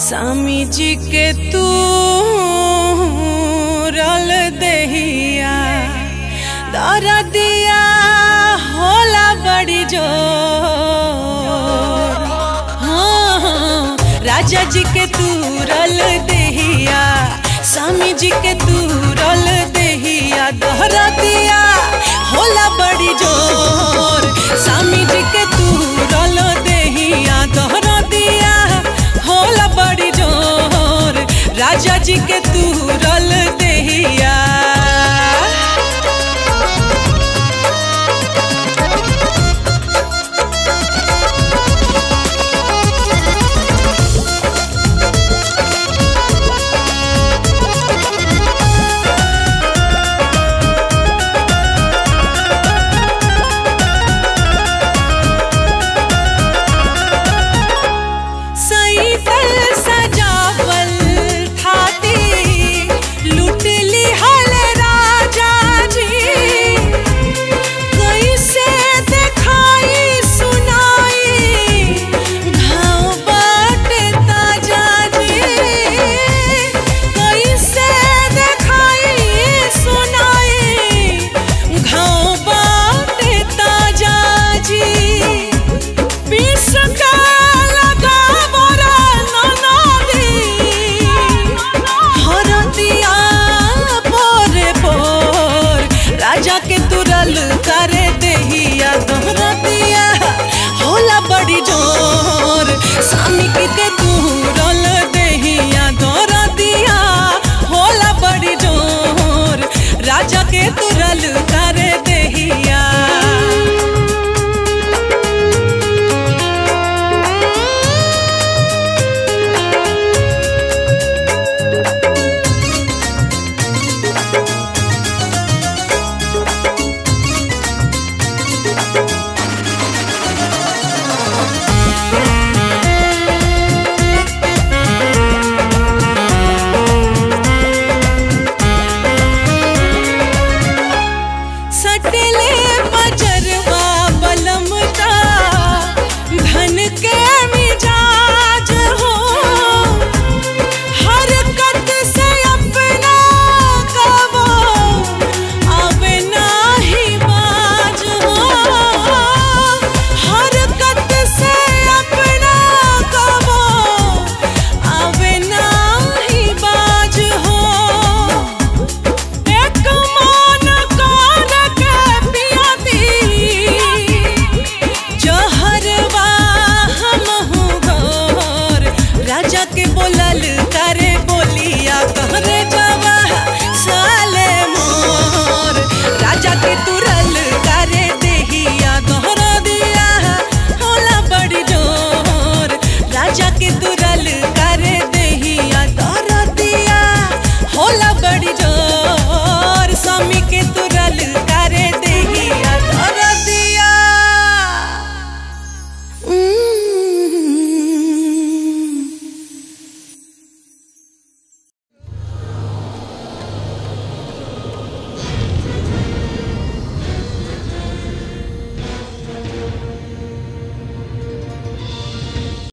स्वामी जी के तू रल दहिया दर दिया होला बड़ी जो हाँ, हाँ, राजा जी के तू रल दहिया स्वामी जी के तू रल दहिया दोहरा दिया होला बड़ी जोर स्वामी जी के तू रल दहिया दोहरा दिया होला बड़ी जोर राजा जी के तू रल दहिया